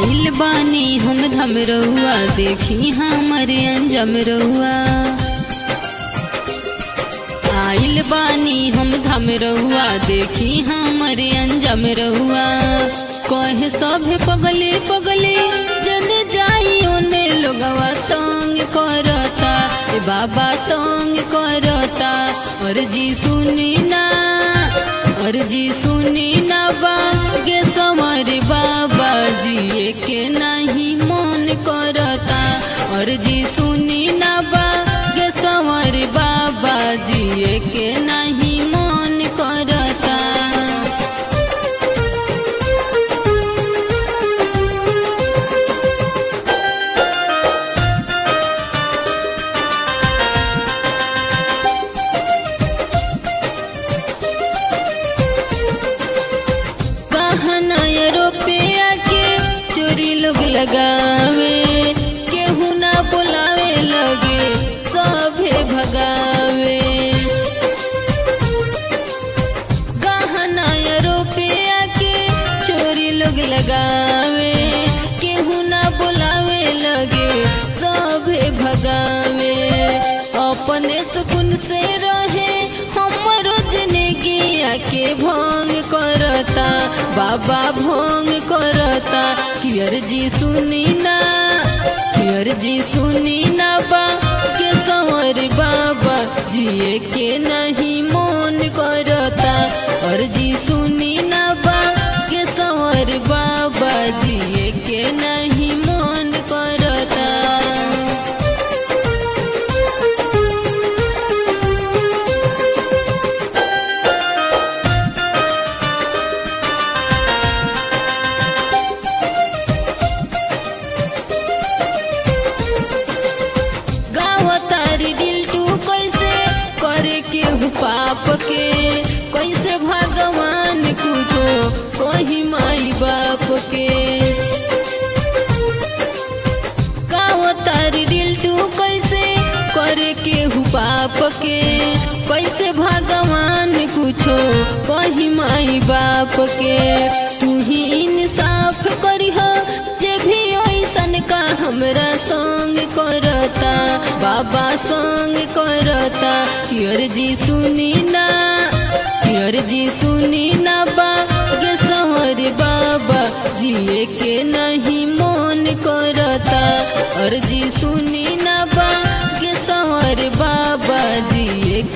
आइल बानी हम धम रहुआ देखी हमरे अंजम रहुआ आइल बानी हम धम रहुआ देखी हमरे अंजम रहुआ कहे सभे पगले पगले जन जाई ओने लोगवा तंग करता ए बाबा तंग करता और जी सुनी ना और जी सुनी ना बागे समर बाबा जी के नहीं मन करता और जी सुनी ना बागे समर बाबा जी के नहीं मन करता बहाना रुपया के चोरी लोग लगावे केहू ना बुलावे लगे सभे भगावे गहना रुपया के चोरी लोग लगावे केहू ना बुलावे लगे सभे भगावे अपने सुकुन से रहे हमरो जिंदगी के भंग करता बाबा भंग करता कियर जी सुनी ना कियर जी सुनी ना बा के संवर बाबा जिए के नहीं मन करता और जी सुनी ना बा के संवर बाबा जिए के नहीं मन करता गावतारी दिल टू कैसे करे के हु पाप के कैसे भगवान कुछो कही माई बाप के गावतारी दिल टू कैसे करे के हु पाप के कैसे भगवान कुछो कही माई बाप के तू ही इंसाफ करी जे भी ऐसन का हमरा संग करता बाबा संग करता कियर जी सुनी ना कियर जी सुनी ना बा गे संवर बाबा जिए के नहीं मन करता और जी सुनी ना